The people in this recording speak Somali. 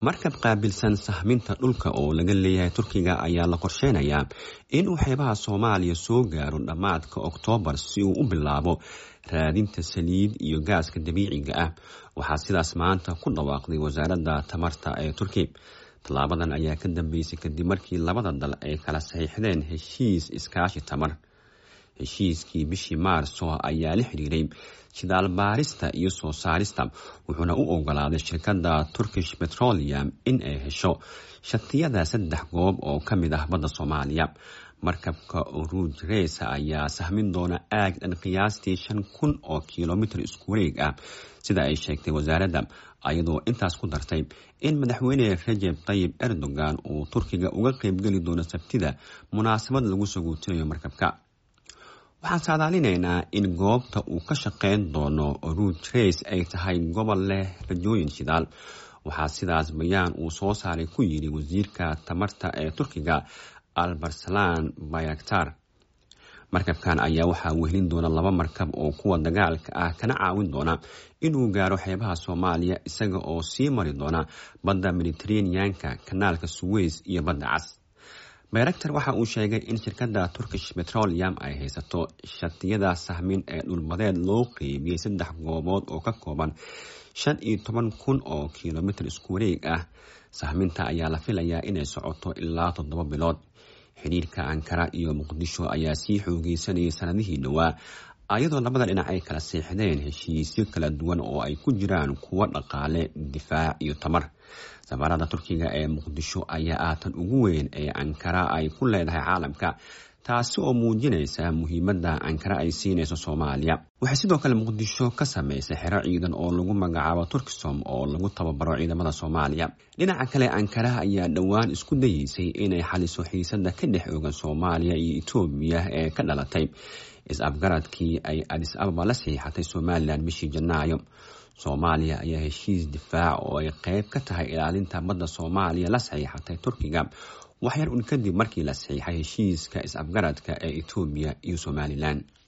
markab qaabilsan sahminta dhulka oo laga leeyahay turkiga ayaa la qorsheynayaa inuu xeebaha soomaaliya soo gaaro dhammaadka oktoobar si uu u bilaabo raadinta saliid iyo gaaska dabiiciga ah waxaa sidaas maanta ku dhawaaqday wasaaradda tamarta ee turki tallaabadan ayaa ka dambeysay kadib markii labada dal ay kala saxiixdeen heshiis iskaashi tamar heshiiskii bishii maarso ayaa la xiriiray shidaal baarista iyo soo saarista wuxuuna u ogolaaday shirkadda turkish petroleum in ay hesho shatiyada saddex goob oo ka mid ah badda soomaaliya markabka oruuj reesa ayaa sahmin doona aag dhan qiyaastii shan kun oo kilomitir isku wareeg ah sida ay sheegtay wasaaradda ayadoo intaas ku dartay in madaxweyne rajeb tayib erdogan uu turkiga uga qeybgeli doono sabtida munaasabad lagu saguutinayo markabka waxaan saadaalinaynaa in goobta uu ka shaqeyn doono oruuj reis ay tahay gobol leh rajooyin shidaal waxaa sidaas bayaan uu soo saaray ku yidhi wasiirka tamarta ee turkiga albarsalan bayaktar markabkan ayaa waxaa wehelin doona laba markab oo kuwa dagaalka ah kana caawin doona inuu gaaro xeebaha soomaaliya isaga oo sii mari doona badda mediteraneanka kanaalka suweys iyo badda cas bayraktar waxa uu sheegay in shirkadda turkish petroleum ay haysato shatiyada sahmin ee dhulbadeed loo qeybiyey saddex goobood oo ka kooban shan iyo toban kun oo kilomitir isku wareeg ah sahminta ayaa la filayaa inay socoto ilaa toddoba bilood xidhiirka ankara iyo muqdisho ayaa sii xoogeysanayay sanadihii dhowaa ayadoo labada dhinac ay kala seexdeen heshiisyo kala duwan oo ay ku jiraan kuwo dhaqaale difaac iyo tamar safaarada turkiga ee muqdisho ayaa ah tan ugu weyn ee ankara ay ku leedahay caalamka taasi oo muujinaysa muhiimadda ankara ay siinayso soomaaliya waxay sidoo kale muqdisho ka samaysay xero ciidan oo lagu magacaabo turkisom oo lagu tababaro ciidamada soomaaliya dhinaca kale ankara ayaa dhowaan isku dayeysay inay xaliso xiisada ka dhex oogan soomaaliya iyo etoobiya ee ka dhalatay is-afgaradkii ay adis ababa la saxiixatay somalilan bishii janaayo soomaaliya ayaa heshiis difaac oo ay qeyb ka tahay ilaalinta badda soomaaliya la saxiixatay turkiga waxyar un kadib markii la saxiixay heshiiska is-afgaradka ee etoobiya iyo somalilan